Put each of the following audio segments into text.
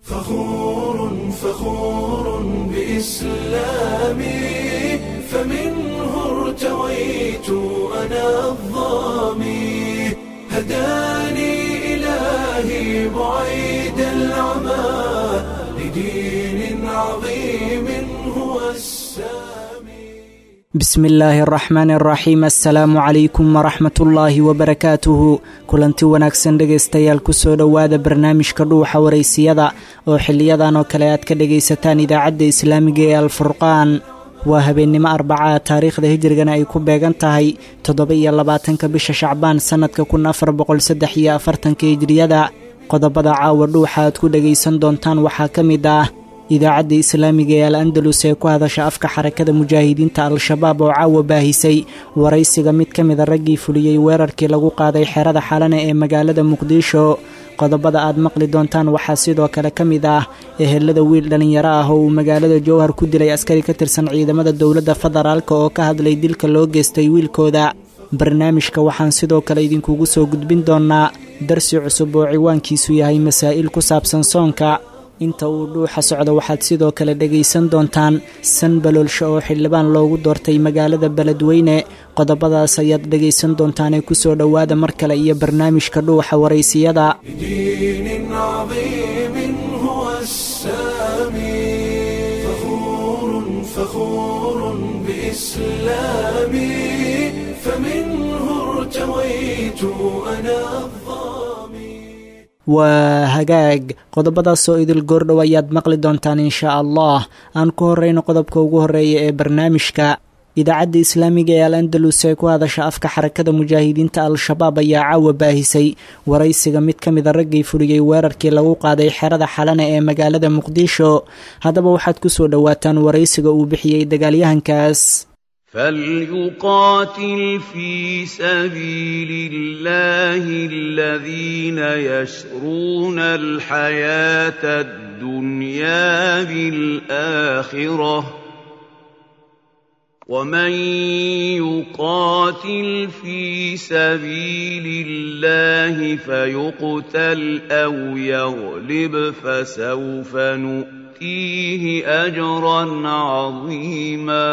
فخور فخور بإسلامي فمنه ارتويت أنا الظامي هداني إلهي بعيد العمى لدين عظيم هو السامي bismi illaahi araxmaan araxiim assalaamu calaykum waraxmat ullaahi wabarakaatuhu kulanti wanaagsan dhegaystayaal kusoo dhowaada barnaamijka dhuuxa waraysiyada oo xiliyadan oo kale aad ka dhegaysataan idaacadda islaamiga ee alfurqaan waa habeennimo arbaca taariikhda hijrigana ay ku beegan tahay toddoba iyo labaatanka bisha shacbaan sannadka kun afar boqol saddex iyo afartanka hijriyada qodobada caawa dhuuxa aad ku dhegaysan doontaan waxaa ka mid ah idaacadda islaamiga ee al andalus ee ku hadasha afka xarakada mujaahidiinta al-shabaab oo caawa baahisay waraysiga mid ka mida raggii fuliyey weerarkii lagu qaaday xerada xalane ee magaalada muqdisho qodobada aad maqli doontaan waxaa sidoo kale ka mid ah ehelada wiil dhallinyaro ah oo uu magaalada jowhar ku dilay askari ka tirsan ciidamada dowladda federaalk oo ka hadlay dilka loo geystay wiilkooda barnaamijka waxaan sidoo kale idinkugu soo gudbin doonaa darsi cusub oo ciwaankiisu yahay masaa'il ku saabsan soonka inta uu dhuuxa socdo waxaad sidoo kale dhegaysan doontaan san baloolsho oo xildhibaan loogu doortay magaalada beledweyne qodobadaas ayaad dhegaysan doontaanee kusoo dhowaada mar kale iyo barnaamijka dhuuxa waraysiyada لدين عظيم هو السامي فخور فخور بإسلامي فمنه ارتويت أنا الظامي waa hagaag qodobadaasoo idil goordhow ayaad maqli doontaan inshaa allah aan ku horrayno qodobka ugu horreeya ee barnaamijka idaacadda islaamiga ee al andalus ee ku hadasha afka xarakada mujaahidiinta al-shabaab ayaa caawa baahisay waraysiga mid ka mida raggii fuliyey weerarkii lagu qaaday xerada xalane ee magaalada muqdisho haddaba waxaad ku soo dhowaataan waraysiga uu bixiyey dagaalyahankaas فليقاتل في سبيل الله الذين يشرون الحياة الدنيا بالآخرة ومن يقاتل في سبيل الله فيقتل أو يغلب فسوف نؤتيه أجرا عظيما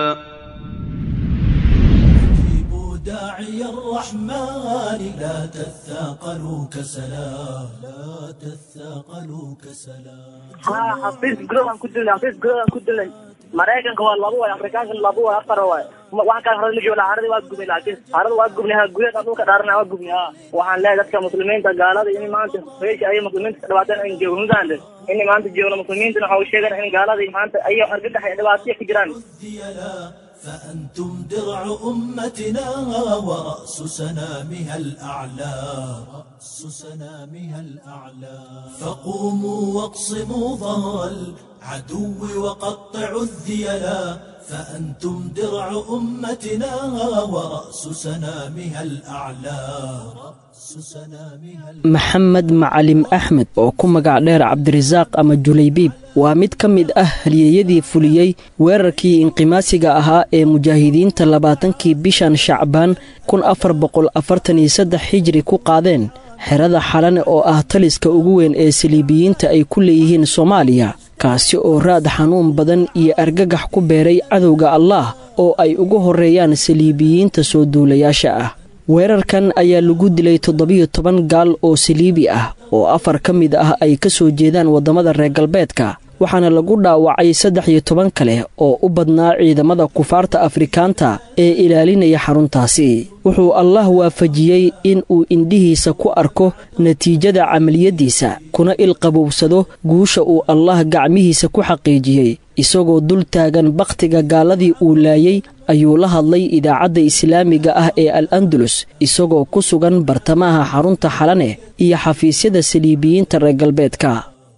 أجيبوا داعي الرحمن لا تثاقلوا كسلا لا تثاقلوا كسلا haa xafiis gudahaan ku dilnay xafiis gudahaan ku dilnay maraykanka waa labo waay afrikaanka labo waay afar waay waxaan kaa harada ma joognaa harada waa gubnay laakiin harada waa gubnay ha gudaha dhulka dhaarana waa gubnay ha waxaan leeyahay dadka muslimiinta gaalada in maanta meesha ay muslimiinta ka dhibaateen in joogno mudahande in maanta joogno muslimiintana waxa u sheegana in gaalada maanta ay argagax iyo dhibaataya ka jiraan الديلا فأنتم درع أمتنا ورأس سنامها الأعلى رأس سنامها الأعلى فقوموا واقصموا ظهر العدو وقطعوا الذيلا فأنتم درع أمتنا ورأس سنامها الأعلى رأس سنامها الأعلى maxamed macalim axmed oo ku magac dheer cabdirasaaq ama julaybiib waa mid ka mid ah halyeeyadii fuliyey weerarkii inqimaasiga ahaa ee mujaahidiinta labaatankii bishan shacbaan kun afar boqol afartan iyo saddex xijri ku qaadeen xerada xalane oo ah taliska ugu weyn ee saliibiyiinta ay ku leeyihiin soomaaliya kaasi oo raad xanuun badan iyo argagax ku beeray cadowga allaah oo ay ugu horreeyaan saliibiyiinta soo duulayaasha ah weerarkan ayaa lagu dilay toddobiyo toban gaal oo saliibi ah oo afar ka mid ah ay ka soo jeedaan waddamada reer galbeedka waxaana lagu dhaawacay saddex iyo toban kale oo u badnaa ciidamada kufaarta afrikaanta ee ilaalinaya xaruntaasi wuxuu allah waafajiyey in uu indhihiisa ku arko natiijada camaliyaddiisa kuna ilqabowsado guusha uu allah gacmihiisa ku xaqiijiyey isagoo dul taagan bakhtiga gaaladii uu laayey ayuu la hadlay idaacadda islaamiga ah ee al andalus isagoo ku sugan bartamaha xarunta xalane iyo xafiisyada saliibiyiinta reer galbeedka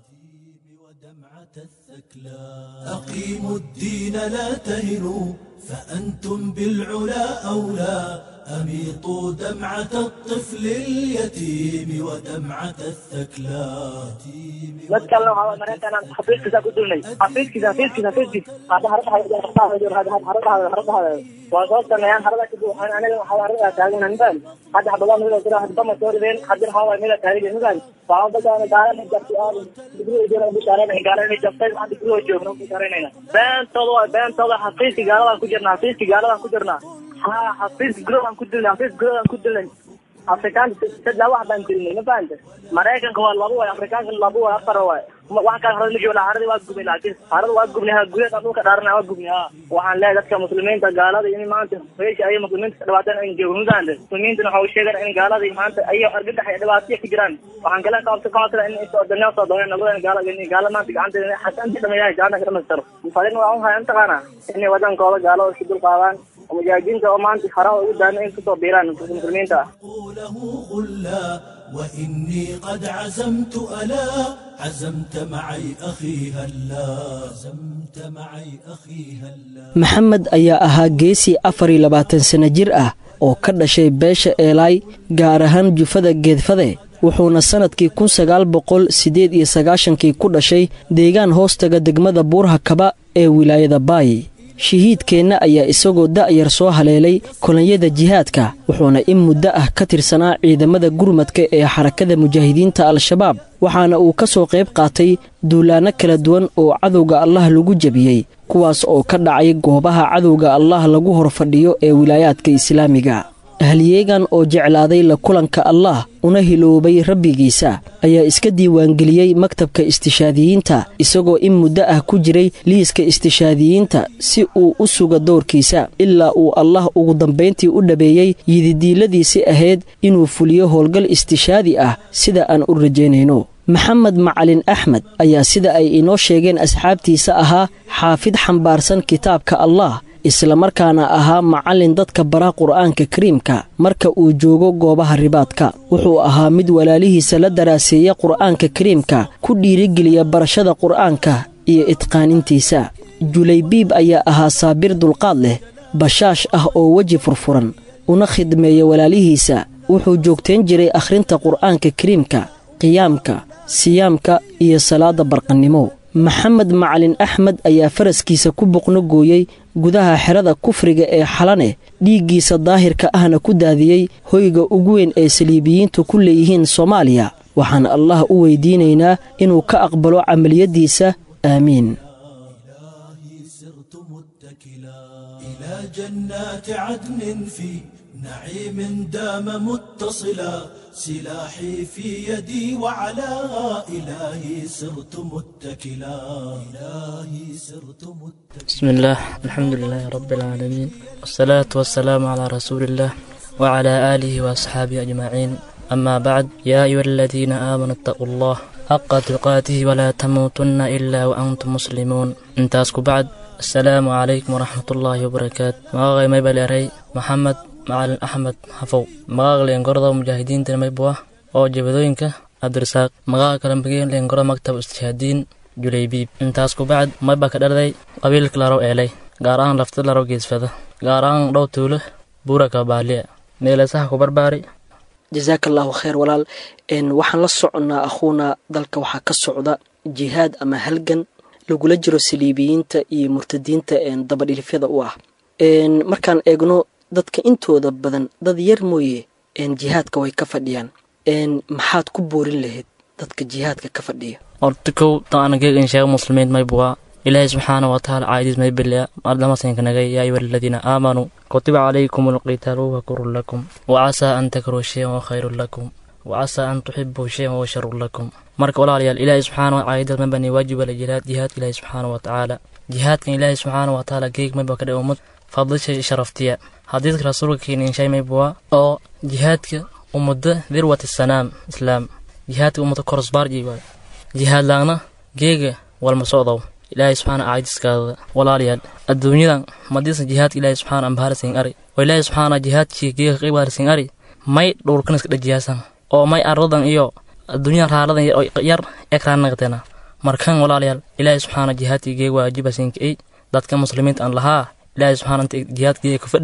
ودمعة الثكلى أقيموا الدين لا تهنوا فأنتم بالعلا أولى أميطوا دمعة الطفل اليتيم ودمعة الثكلات mid kalena waxaa waay maraykanaan xafiiskiisa ku dulnay xafiiskiisa xafiiskiisa xafiiskiisa hadda haradahada waa soo sameeyaan harada kadib waxaan aniga waxaa harada taagan nifaan hadda xabadaan mida jira hadda bama soo rideen hadda waxaa waay mida taagan nifaan waxaan dadaan gaalana jabtay aad digriga jira bishaareen gaalana jabtay waxaan digriga joogno bishaareenayna beentooda waa beentooda xafiiski gaaladaan ku jirnaa xafiiski gaaladaan ku jirnaa ha xafiis guroodaan ku dilnay xafiis guroodaan ku dilnay afrikaanka saddex wax baan tirinay ma fahanta maraykanka waa laba waay afrikaanka laba waay afar waay wax kale harada ma joola harada waa gubnay laakiin harada waa gubnay ha gudaha dhulka dhaarana waa gubnay ha waxaan leeyahay dadka muslimiinta gaalada in maanta meesha ay muslimiinta ka dhibaateen ay joogno ma fahanta muslimiintana waxa uu sheegaya in gaalada maanta ay argagax iyo dhibaataya ka jiraan waxaan kale qabta ka codsada in isoo danyaa soo dooneen nabadan gaala in gaala maanta gacanta xasaantii dhameeyahay gacanta ka dhamaystiro fadin waa un haya mataqaana inay wadankooda gaalada isku dul qaadaan mujaahidiinta oo maanta haraha ugu daana in kusoo biiraan muslimiinta ah له غلا وإني قد عزمت ألا عزمت معي أخي هلا عزمت معي أخي هلا maxamed ayaa ahaa geesii afar iyo labaatan sanno jir ah oo ka dhashay beesha eelaay gaar ahaan jufada geedfade wuxuuna sannadkii kun sagaal boqol siddeed iyo sagaashankii ku dhashay deegaan hoostaga degmada buurha kaba ee wilaayada baay shahiidkeenna ayaa isagoo da'yar soo haleelay kolonyada jihaadka wuxuuna in muddo ah ka tirsanaa ciidamada gurmadka ee xarakada mujaahidiinta al-shabaab waxaana uu ka soo qayb qaatay duulaanno kala duwan oo cadowga allah lagu jebiyey kuwaas oo ka dhacay goobaha cadowga allah lagu hor fadhiyo ee wilaayaadka islaamiga ahliyeegan oo jeclaaday la kulanka allah una hiloobay rabbigiisa ayaa iska diiwaangeliyey maktabka istishaadiyiinta isagoo in muddo ah ku jiray liiska istishaadiyiinta si uu u suga doorkiisa ilaa uu allah ugu dambayntii u dhabeeyey yididiiladiisi ahayd inuu fuliyo howlgal istishaadi ah sida aan u rajaynayno maxamed macalin axmed ayaa sida ay inoo sheegeen asxaabtiisa ahaa xaafid xambaarsan kitaabka allah islamarkaana ahaa macallin dadka bara qur'aanka kariimka marka uu joogo goobaha ribaadka wuxuu ahaa mid walaalihiisa la daraaseeya qur'aanka kariimka ku dhiirigeliya barashada qur'aanka iyo idqaanintiisa julaybiib ayaa ahaa saabir dulqaad leh bashaash ah oo weji furfuran una khidmeeya walaalihiisa wuxuu joogtayn jiray akhrinta qur'aanka kariimka qiyaamka siyaamka iyo salaadda barqannimo maxamed macalin axmed ayaa faraskiisa ku boqno gooyey gudaha xerada kufriga ee xalane dhiiggiisa daahirka ahna ku daadiyey hoyga ugu weyn ee saliibiyiintu ku leeyihiin soomaaliya waxaan allah u weydiinaynaa inuu ka aqbalo camaliyaddiisa aamiin سرت متكلا إلى جنات عدن في نعيم دام متصلا سلاحي في يدي وعلى إلهي سرت متكلا إلهي سرت متكلا بسم الله الحمد لله رب العالمين والصلاة والسلام على رسول الله وعلى آله وأصحابه أجمعين أما بعد يا أيها الذين آمنوا اتقوا الله حق تقاته ولا تموتن إلا وأنتم مسلمون انتاسكوا بعد السلام عليكم ورحمة الله وبركاته مغاغي ميبالي أري محمد macalin axmed xafow magaaga leengorada mujaahidiinta maybuah oo jabadooyinka cabdirasaaq magaaga kale mageen leengorada maktab istishaadiin julaybiib intaas kubacd mayba ka dharday qabiilka larow eelay gaar ahaan lafta larow geesfada gaar ahaan dhow tuulo buuraka baaliya meeleesaha ku barbaari jasaaka allaahu khayr walaal waxaan la soconnaa akhuuna dalka waxaa ka socda jihaad ama halgan lagula jiro saliibiyiinta iyo murtadiinta dabadhilifyada u ah markaan eegno dadka intooda badan dad yar mooye jihaadka way ka fadhiyaan maxaad ku boorin lahayd dadka jihaadka ka fadhiya horta kow taanageeg in sheega muslimiin maybuwa ilaahay subxaana watacaala caaydiis may bilya ardamasinka nagay yaa ayuha aladiina aamanuu kutiba calaykum alqitaalu huwa kurun lakum wacasaa an takruu shayan wa khayrun lakum wacasaa an tuxibuu shayan wa sharun lakum marka walaalayaal ilaahay subxaana caaydiis may bani waajiba la jihaad jihaadka ilaahay subxaana watacaala jihaadkan ilaahay subxaana watacaala geeg mayba ka dhay ummad fadlisha sharaftiya xadiidka rasuulka keena inshay maybuwa oo jihaadka ummada dirwati sanaam islaam jihaadka ummada korosbaarji waay jihaad laagna geega walma socdow ilaahay subxaana caajiskaada walaalayaal adduunyadan madiisa jihaadka ilaahay subxaana ambaharsin ari oo ilaahay subxaana jihaadkii geega qaybaarsin ari may dhowrkan iska dhajiyaasan oo may aradan iyo adduunyadan raaladan yar ekraan naqdena markan walaalayaal ilaahay subxaana jihaadkii geega waajibasinka ay dadka muslimiinta aan lahaa ilaahay subxaana inta jihaadkiiga ka fadhida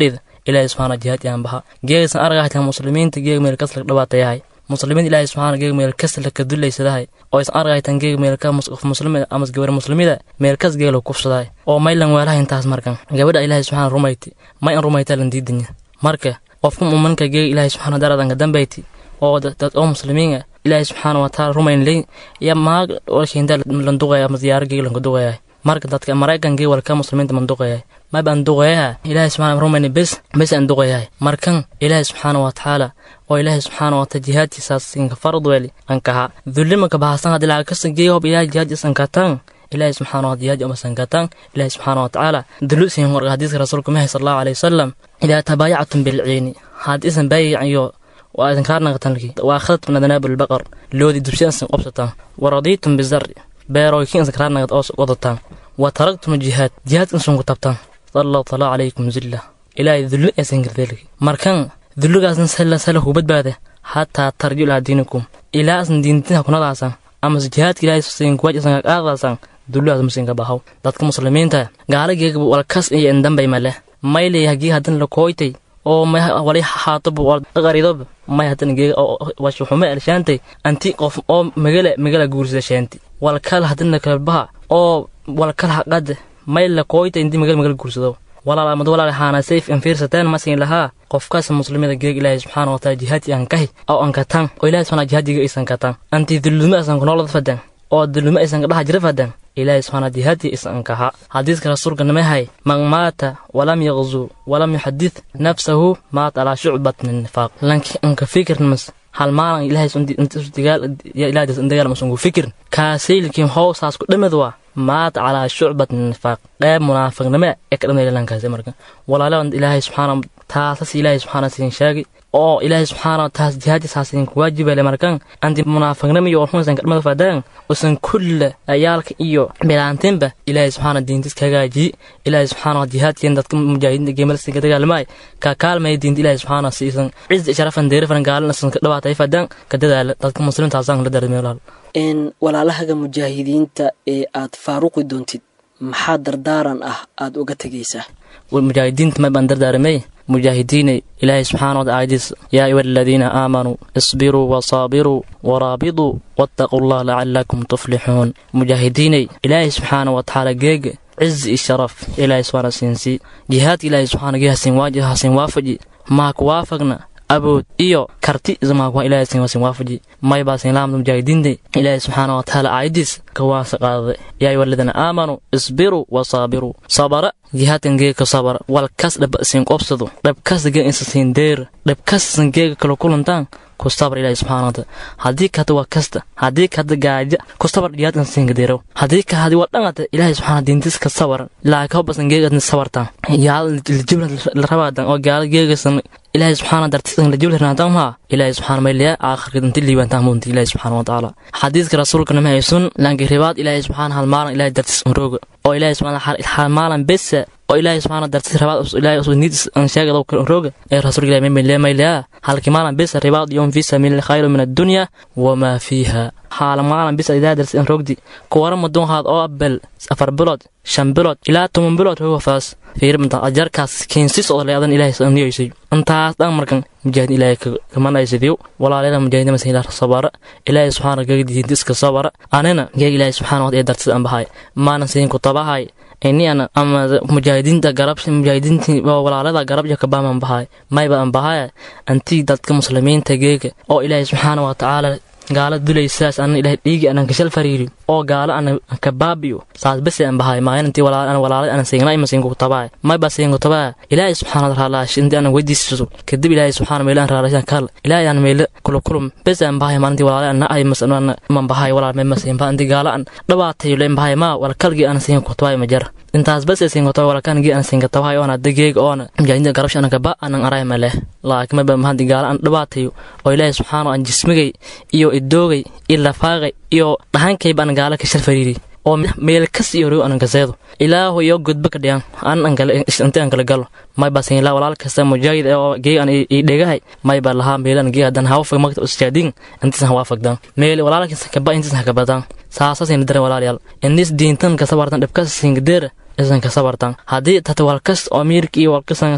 ilaahay subxaana jihaad yaan baha geegaysan argahaytan muslimiinta geeg meel kas laga dhawaatayahay muslimiin ilaahay subxaana geeg meel kas laka dullaysadahay oo isan argahaytan geeg meelka muslim amas gabar muslimida meel kas geeg lagu kufsadahay oo maylan weelaha intaas markan gabadha ilaahay subxaana rumayti may an rumayta lan diidanya marka qofka muminka geeg ilaahay subxaana daradanka dambayti oo dad oo muslimiin ah ilaahay subxaana wataala rumayn leyn ya maag walshinda lan duqaya ama ziyaaro geeg lanka duqaya marka dadka maraykan geeg walka muslimiinta man duqaya maba an duqayaha ilaahay subxaana rumayni bes bes an duqayahay markan ilaahay subxaana watacaala oo ilaahay subxaana wataala jihaadkiisaas sinka farad weeli an kaha dullimanka bahasan hadii laga kasa geey hob ilaahay jihaadkiis an kataan ilaahay subxaana wa jihaad uma san kataan ilaahay subxaana watacaala dulusin warqa hadiiska rasuulka mahay sal allahu alayhi wasalam idaa tabaayactum bilciini hadiisan baayac iyo waa idin kaarnaqatanki waa khadadtum adanaab albaqar loodi dubsiyansan qobsataan waradiitum bizari beerooykiinsan kaarnaqad oo wadataan wa taragtum jihaad jihaadkan sunku tabtaan sallallahu tala calaykum zilla ilaahay dulli aysan gardeelki markan dulligaasna sala sala ku badbaada hataa tarju ilaa diinikum ilaa asan diintina kunadaasan amase jihaadka ilaahay sin kuwaaj asan qaadaasan dulligaas musinka bahaw dadka muslimiinta gaalageega walkas iyo indambay male maylay hagii hadan la kooytay oo wali haatob qaridob may hadan geega washuxume elshaantay anti qof oo magala magala guursada shaanti walkal hadana kalbaha oo walkal haqad may la kooyta inti magal magal guursado walaal mad walaal haana sayf in fiirsateen masin lahaa qofkaas muslimada geeg ilaahay subxaana wa taala jihaadi aan kahi oo aan kataan oo ilaahay subxaana jihaadiga aysan kataan anti dullume aysan ku noolad fadan oo dullume aysan ka dhaha jira fadan ilaahay subxaana jihaadi aysan kaha xadiiska rasuulka namahay man maata walam yaqzu walam yuxadith nafsahu maata calaa shucbat min nifaaq lanki anka fikirmas hal maalin ilaahay dagaal masungu fikir kaasaylkiin hoosaas ku dhamad waa maata calaa shucbat min nifaaq qeyb munaafiqnimo ee ka dhamay lankaasi marka walaalahan ilaahay subxaana taasas ilaahay subxaana siin sheegi oo ilaahay subxaana taas jihaadisaas idinku waajibale markan anti munaafiqnimo iyo warxunsan kadhamada faadaan usan kulla ayaalka iyo bilaantinba ilaahay subxaana diintis ka hagaajiyi ilaahay subxaana jihaadkeen dadka mujaahidiinta geemalsinka dagaalamaay ka kaalmaya diinta ilaahay subxaana siisan cizi sharafan deerifan gaalinasan ka dhawaatay faadaan ka dadaala dadka muslimiintaasaan la darmay walaal walaalahaga mujaahidiinta ee aad faaruqi doontid maxaa dardaaran ah aad uga tegaysaa mujaahidiinta may baan dardaaramay mujaahidiinay ilaahay subxaana wata aayadiis yaa ayuha aladiina aamanuu isbiruu wasaabiruu waraabiduu wattaquu allah lacalakum tuflixuun mujaahidiinay ilaahay subxaana watacaala geega cizi iyo sharaf ilaahay subxaana siinsii jihaadka ilaahay subxaana geega hasin waafaji maa ku waafaqna abood iyo karti ismaakwa ilaahay sin wasin waafaji may baa sin laamda mujaahidiinta ilaahay subxaana watacaala aayadiis ka waasa qaadaday yaa ayuha aladiina aamanuu isbiruu wasaabiruu sabara jihaadkan geega sabara wal kas dhab sin qobsado dhab kas geega insa siin deer dhab kas san geega kala kulantaan ku sabar ilaahay subxaana wataala haddii kahada waa kasta haddii kahada gaaja ku sabar jihaadkan siinka deerow haddii ka hadi waa dhangata ilaahay subxaana diintis ka sabar laaka hobasan geegaadna sabartaan yaal jibla la rabaadan oo gaala geegasan ilaahay subxaana dartisan la jibla ranaatan maa ilaahay subxaana mayliya aakhirka danti liibantaan muunta ilaahay subxaana watacaala xadiiska rasuulka nama haysun laanki ribaad ilaahay subxaana hal maalin ilaahay dartis unrooga oo ilaahay subxaana hal maalin besa oo ilaahay subxaana dartis ribaad ilaahay usu niidis an sheegada unrooga ee rasuulka ilaahay mayliya mayliya halki maalin besa ribaad yom fi sabiili khayru min addunya wamaa fiiha haala maalin bisa ilaahay dartis an roogdi kuwara madoon haad oo abel afar bilood shan bilood ilaa toban bilood roga faas fiirimta ajarkaas keensis oo leedan ilaahay saniyoysay intaas dhan markan mujaahid ilaahay kamanaysidiyo walaalada mujaahidna masa ilaah sabara ilaahay subxaana geeg diintiska sabara anina geeg ilaahay subxaana wata ee dartis an bahay maanan siin ku tabahay ini ana ama mujaahidiinta garab mujaahidiinta walaalada garabja kabaaman bahay mayba an bahaya antii dadka muslimiinta geega oo ilaahay subxaana watacaala gaala dulaysaas anan ilahay dhiigi anan kashal fariiri oo gaala ana kabaabiyo saas bese an bahay maayan intii walaala walaalay anan siingnay ma siingu tabaa may ba siingu tabaa ilaahay subxaana wa tacaala intii anan weydiisaso kadib ilaahay subxaana meelaan raalashan kal ilaahay aan meele kula kulum bese an bahay maalintii walaalay ana ay masan man bahay walaal may masiin ba intii gaala an dhabaatayo leen bahay maa wala kalgii anan siingu tabaa ma jara intaas bese siingu tabaa wala kan gii anan siinga tabaa oona dageeg oona mujaahidiinta garabsha anan kaba anan aray ma leh laakiin may ba mahantii gaala an dhabaatayo oo ilaahay subxaana an jismigay iyo idoogay iyo lafaaqay iyo dhahankayba an gaala ka shal fariiri oo meel kas iyo row anan kaseedo ilaahu iyo godba ka dhiyan an inti an kala galo may ba sin ilaa walaal kasta mujaahid oo geeg an ii dhegahay may ba lahaa meelan geeg hadan hawa fag magta usjaadin intisan hawa fagdan meel walaalkiisa kaba intisan hakabadan saasasin dare walaalyaal inis diintan kasabartan dhibkas singadeera isan kasabartan haddii tata walkas oo miirka iyo walkasan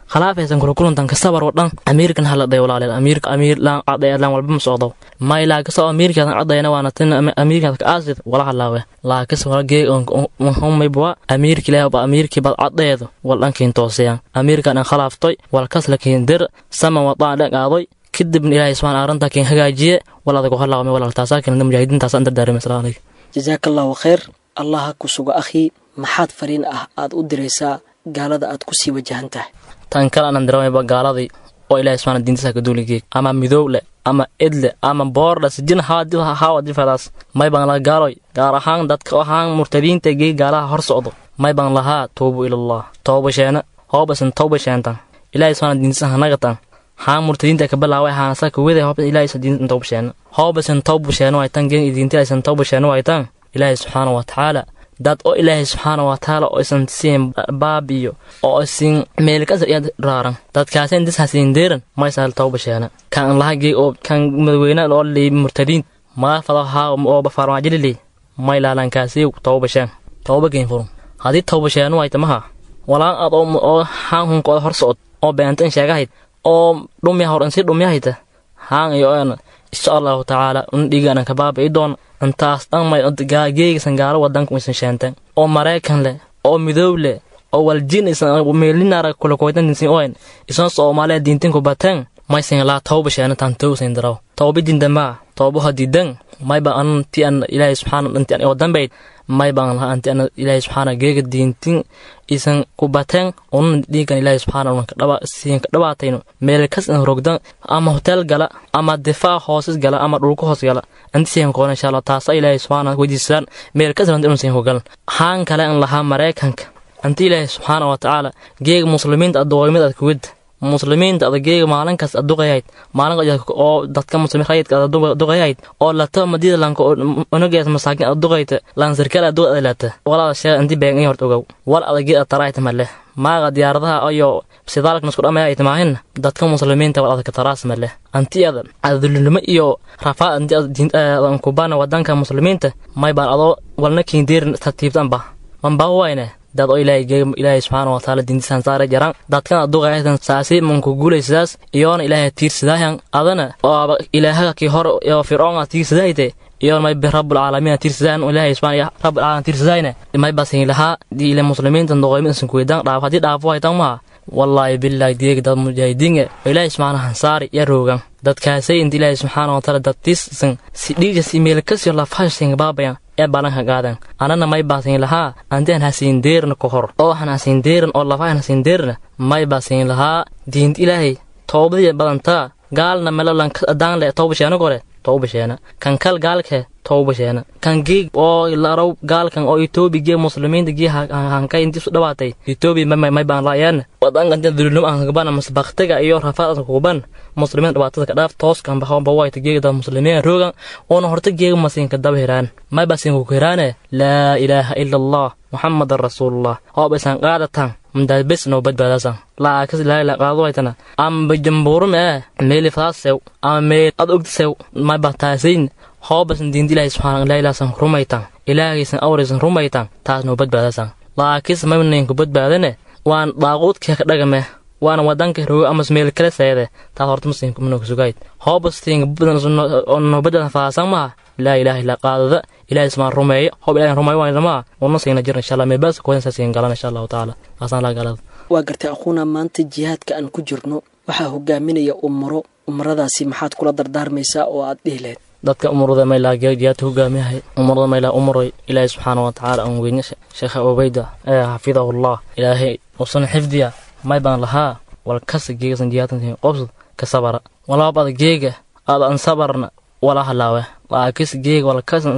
khalaafaysan kula kulantan ka sabar oo dhan amiirkan hala dhayo walaaleel amiirka amiir laan cadaya laan walba ma socdo may laakasa amiirkaadan cadayana waana tin amiirkaad ka aasid wala halaawe laakasa wala geeg maybwa amiirki ilaahay ba amiirkii bad cadeedo wal dhankiin tooseyan amiirkan an khalaaftoy wal kasla kiin dir sama wadaan dhan aadoy kadibna ilaahay subxaan arrintaa kiin hagaajiye wal adagu halaawame walaal taasaa keenada mujaahidiintaas aan dardaarima asalaam calaykum jasaaka allahu khayr allah ha ku sugo akhii maxaad fariin ah aad u diraysaa gaalada aad ku sii wajahan tahay tan kale aanan dareemayba gaaladii oo ilaahay subxaana diintiisa ka duuligeeg ama midowle ama edle ama boordha sijin haawa difadaas may baan laha gaaloy gaar ahaan dadka ahaan murtadiinta geeg gaalaha hor socdo may baan lahaa tuubu ilallah tooba sheena hoobasan tooba sheentan ilaahay subxaana diintiisa hanagatan haan murtadiinta ka bilaaway haanasa kuwede hooba ilaahay diinta tooba sheena hoobasan tooba sheena waytan geeg diinta aysan tooba sheena waytan ilaahay subxaana wa tacaala dad oo ilaahay subxaana wa tacaala oo isan siin baabiyo oo isin meelkasar iyo raaran dadkaasi intis hasiin deeran maysal tawba sheena kan lahagii oo kan madaweynaan oo lii murtadiin maa fado haa oo bafarmaajilili may laalankaasi tawba sheen tawba geen furun haddii tawba sheenu ay tamaha walaan aad oo haan hunkooda hor socod oo beentan sheegahayd oo dhumya hor insi dhumyahayta haan iyo een insha allahu tacaala un dhiigaanan ka baabi'i doon intaas dhan may geegisan gaalo wadanka isan sheenteen oo maraykan leh oo midoob leh oo waljin isan meelinara kulakoytantinsin oen isan soomaaliya diintin ku bateen maysan laa tawba sheena tan towsin daraw tawba dindamaa tawba hadidan may ba an ti an ilaahay subxaana inti an oo dambayd may baan lahaa anti an ilaahay subxaana geega diintin isan ku bateen unan dhiigan ilaahay subxaana unan kadhaba siin ka dhabaatayno meel kas in rogdan ama hotel gala ama difaac hoosis gala ama dhulka hoos gala anti siin koona insha allah taasa ilaahay subxaana weydiisaan meel kas ranta inun siin hogalan haan kale an lahaa maraykanka anti ilaahay subxaana wa tacaala geega muslimiinta addooymid ad kuwid muslimiinta adageega maalinkaas aduqayayd maalin oo dadka muslimiin rayidka aduqayayd oo lata madida lanka onagees masaakin aduqayta lan sarkaal aduq adalata walaada sheega inti beegan in horta ogow wal adagid ataraayta maleh maaga diyaaradaha ayo sidaalka nasku dhamaya ay timaahin dadka muslimiinta wal adaka taraas maleh anti ada adulnimo iyo rafaad anti adan kubana wadanka muslimiinta may baan adoo walna kiindeerin tartiibtanba manbaa wayne dad oo ilaahay geega ilaahay subxaana wa tacaala diintisan saare jaraan dadkan aduqayatan saasi manku guulaysidaas iyoona ilaahay tiirsadaayan adana oaba ilaahaga kii hor oo fircoona tiirsadahayte iyoona may bi rabbulcaalamiina tiirsadaayan ilaahay subxaana rabbulcaalamiin tiirsadahayne may basin lahaa dii ile muslimiinta doqoymidasan kuweydaan dhaaf haddii dhaafo haytan maha wallaahi bilaahi deega dad mujaahidiinga oo ilaahay subxaana hansaari iyo roogan dadkaasay inta ilaahay subxaana wa tacaala dadtiisan si dhiigas imeelkasiyo lafahashinga baabayan ee balanka qaadan anana may baasin lahaa antian hasiin deerna ka hor oo waxan hasiin deeran oo lafahan hasiin deerna may baasin lahaa diinta ilaahay toobadii badantaa gaalna melolan adaan le tooba sheena gore tooba sheena kan kal gaalke tooba sheena kan geeg oo laraw gaalkan oo etoobi gee muslimiinta gee hankay intiisu dhawaatay etoobi may baan laayaan wadanka inta dulnimo aan kagabana mas baktiga iyo rafaad aan kuguban muslimiin dhibaatada ka dhaaf tooskan bahawanba wayta geegda muslimiin roogan oona horta geega masiinka daba hiraan may basiinku ku hiraane laa ilaaha ila allah muxamadan rasuulullah hoobaysan qaadatan mdaabes noo badbaadasan laakas ilaahay la qaado waytana ama jambuurum ee meeli faasew ama meel ad ogdisew may bataasayn hoobasan diinta ilaahay subxaana ilaahilaasan rumaytan ilaahaysan awraysan rumaytan taas noo badbaadasan laakis maynaynku badbaadane waan daaquudkee ka dhagame waana wadanka rogo amas meel kale seede taas horta muslimka manooka sugayd hoobastiinka badan oo noo badbaadan faasan maha laa ilaaha illa qaadada ilahay ismaan rumeeyo hoob ilahay rumeeyo waayna maha una siina jir insha allah meelbaasa koodan saasiin galan insha allahu tacaala taasaan laa galada waa gartay aquuna maanta jihaadka aan ku jirno waxaa hogaaminaya umaro umaradaasi maxaad kula dardaarmaysaa oo aad dhihi lahayd dadka umurada maylaa jihaadka hogaamiyahay umurada maylaa umuray ilaahay subxaana wa tacaala aan weyne sheekha obayda ee xafidahullah ilaahay usan xifdiya may baan lahaa wal kasa geegasan jihaadkan qobsad ka sabara walaab ada geega aada an sabarna wala halaawe laakis geega wala kasan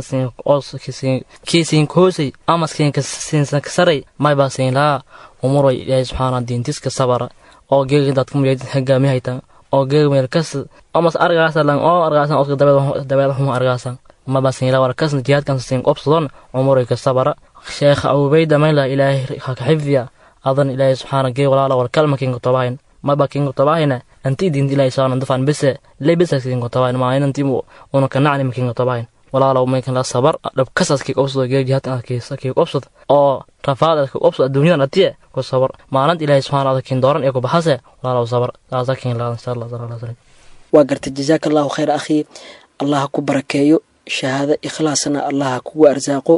kiisiin koosay amaskin siinsan kasaray may baa siin lahaa umuray ilaahay subxaana diintiska sabara oo geega dadka mujaahidin hogaamiyahaytan oo geega meel kas amas argaasan lan oo argaasan oska dabeeda xuma argaasan ma baa siin lahaa wala kasan jihaadkan siin qobsadon umuray ka sabara sheekha awbayda mayla ilaahay haka xifdiya adan ilaahay subxaana gee walaala wal kalma kinga tobahayn maba kinga tobahayna anti diinta ilaahay saana dafan bese le bese kinga tobahayn ma inanti una kanacni ma kinga tobahayn walaalow maykan la sabar dhabkasaas kii qobsado geeg jihaadkan adkaysa kii qobsado oo rafaad adka qobsado adduunyadan atiye ku sabar maalinta ilaahay subxaana wataala kiin dooran iyo ku baxase walaalow sabar taasa kiin laa insha allah sala allah salam waa gartay jazaaka allahu khayr akhii allah ha ku barakeeyo shahaado ikhlaasna allah ha kugu arsaaqo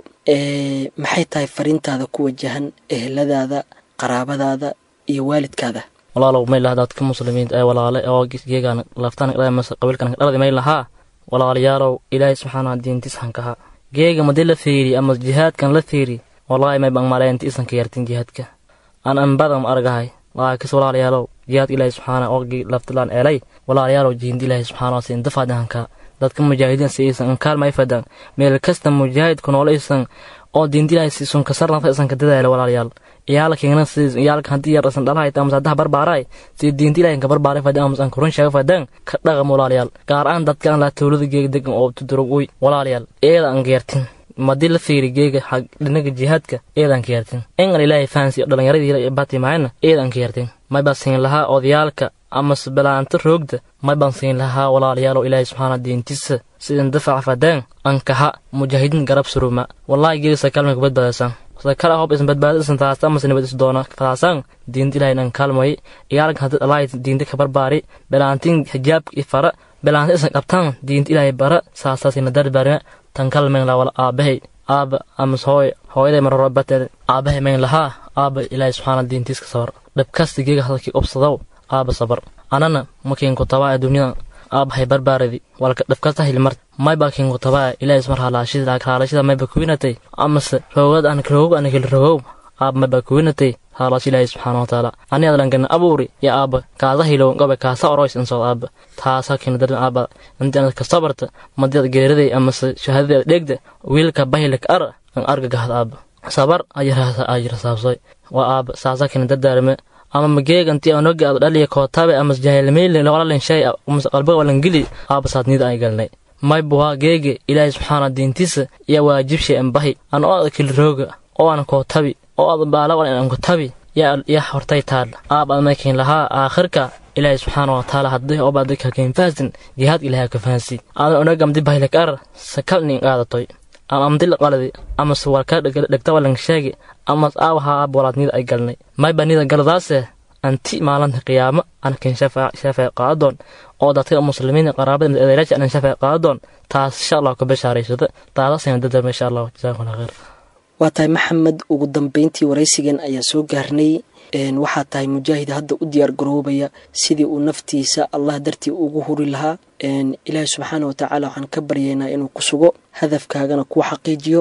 maxay tahay fariintaada ku wajahan eheladaada qaraabadaada iyo waalidkaada walaalow may laha dadka muslimiinta ee walaale oo geegaan laftaan mase qabiilkan dhaladi may lahaa walaalayaalow ilaahay subxaana diintiis hankaha geega madii la fiiri ama jihaadkan la fiiri wallaahi may bang maleenti isanka yartin jihaadka aan anbadam argahay laakis walaalayaalow jihaadka ilaahay subxaana oo laftilaan eelay walaalayaalow jihinta ilaahay subxaana siin dafaadi hankaa dadka mujaahidiin si isan kaalmay fadaan meel kasta mujaahidku noole isan oo diinta ilaahay siisun kasarnata isan ka dadaala walaalayaal iyaalkiina siis iyaalka haddii yar isan dhalahay ama saddex barbaaray si diinta ilaahay ka barbaaray fadaan ama isan kurun sheega fadaan ka dhaqam walaalayaal gaar ahaan dadka aan la tawlada geega degan oo tudurog uy walaalayaal eeda aan geertin madii la fiiri geega xag dhinaga jihaadka eedaan ka yartin engal ilaahay fahansi dhallinyaradii bati mahayna eedaan ka yartin may baan siin lahaa odayaalka amase balaanta roogda may baan siin lahaa walaalayaalow ilaahay subxaana diintiisa sidan dafaca fadaan ankaha mujaahidiin garab suruma wallaahi geega sakalmay ku badbaadasaan sakala hob isan badbaada isan taasta amase nabad is doona fadaasaan diinta ilaahay nan kaalmay iyaalka hadda alaahay diinta ka barbaari balaantiin hijaabka i fara balaanta isan qabtaan diinta ilaahay bara saasaasina darbaarina tan kalmayn laa wala aabahay aaba amas hooy hooyaday maroro bateed aabahay mayn lahaa aaba ilaahay subxaana diintiiska sabar dhabkasta geega hadalkii obsadow aaba sabar anana makiinku tabaa adduunyada aabahay barbaaradi walka dhabkasta hilmar mayba kiinku tabaa ilaahay ismar halaashida haalashida mayba kuwinatay amase roogad an roogog anakil rogow aaba mayba kuwinatay haalash ilaahay subxaana watacaala ani adlankana abuuri ya aaba kaasa hilow gabe kaasa oroys insoo aaba taasa kina dar aaba inti anad ka sabarta madiad geeriday amase shahaadadeeda dheegda wiilka bahilka ar an arga gahad aaba sabar ayirasaabsoy waa aaba saasa kina dardaarme ama mageeganti anogi ad dhaliya kootabe amas jahilmeyli laqalalin shay amase qalbiga walangeli aaba saadnida ay galnay maybuwaa geege ilaahay subxaana diintiisa iyo waajibshay ambahi an oo ad kilirooga oo aan kootabi oo ad baalawan an kotabi ya hortay taal aab ad maykin lahaa aakhirka ilaahay subxaana watacaala haddii oba dadka kainfaasin jihaad ilahay ka fahansi aadan onaga amdi bahilak ar sakal nin qaadatoy ama amdil qaladi amase walka dhegta walan sheegi amas aawaha aab walaadnida ay galnay mayba nida galadaase anti maalinta qiyaamo ankin shafay qaadadoon oo dadka muslimiin qaraabada eedaylaasha anan shafay qaadadoon taas insha allah ka bashaaraysada taadasayna dadarma insha allah jazakum allah khayr waa tahay maxamed ugu dambeyntii waraysigan ayaa soo gaarnay waxaa tahay mujaahid hadda u diyaar garoobaya sidii uu naftiisa allah dartii ugu huri lahaa ilaahi subxaana watacaala waxaan ka baryaynaa inuu ku sugo hadafkaagana kuu xaqiijiyo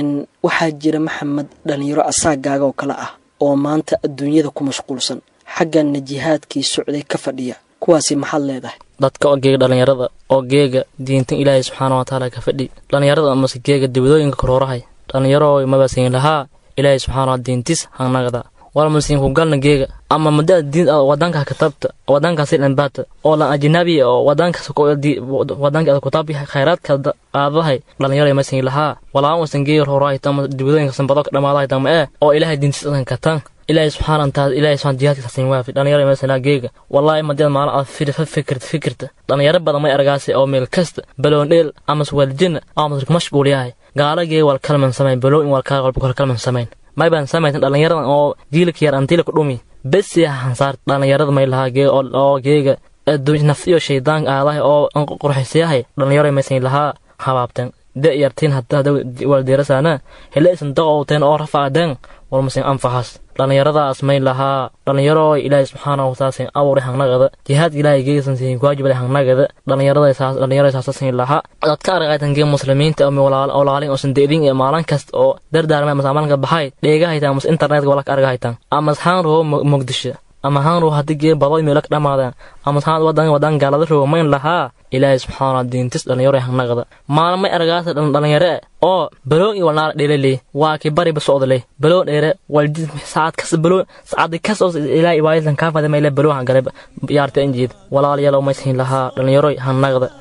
waxaa jira maxamed dhalinyaro asaagaaga oo kale ah oo maanta adduunyada ku mashquulsan xaggana jihaadkii socday ka fadhiya kuwaasi maxaad leedahay dadka oo geega dhallinyarada oo geega diintan ilaahay subxaana watacaala ka fadhi dhallinyarada amase geega dibadooyinka koroorahay dhallinyaro mabasiin lahaa ilaahay subxaana diintis hanagda walmasiinku galna geega ama muddaa diin wadanka katabta wadankaasi dhanbaata oo lan ajnabi oo wadankaas wadanka kutabi khayraadka qaadahay dhalinyaro masiin lahaa walaan wasan geega horaay tama dibadooyinka sanbado ka dhamaadahay tama ee oo ilaahay diintis adan katan ilaahay subxaana taala ilaahay subxaana jihaadka sasin waafi dhalinyaro masala geega wallaahi madiyad maalin aad fikirta fikirta dhalinyaro badan may argaasay oo meel kasta baloon dheel amas waljina amas mashquul yahay gaala geega wal kalman samayn baloo in wal kalman samayn may baan samaysan dhalinyaradan oo jiilka yar antila ku dhumi besi hansaar dhalinyarada may lahaa gee oo geega nafs iyo shaydaan aadahay oo qurxisyahay dhalinyaro maysan lahaa habaabteen de yartiin hadda waldeerasaana hele isan daqowteen oo rafaadeen walmasin anfaxas dhalinyaradaas may lahaa dhalinyaro ilaahay subxaana wataala abuuray hangnagada jihaadka ilaahay geesan siin waajibada hangnagada dhalinyarada saasasin lahaa dadka argaytan gee muslimiinta ama walaalin oosan deedin iyo maalin kasta oo dardaarmay mas maalinka baxay dheegahaytan amas internetka wala ka argahaytan amas haan roo muqdisho ama haan roo haddii gee badoy meelo ka dhamaadeen amas haan wadan wadan gaalada roo mayn lahaa ilaahay subxaana diintis dhalinyaro hangnagada maalmay argaasa dhalinyare oo baloon iyo walnaara dheelele waa ki bari basocdale baloon dheere waljid saacad kas baloon saacad kas oo ilaa ibaayatan kaa fadamay le baloon hangale yaarta injiid walaalayaal oo maysiin lahaa dhalinyaro hanagda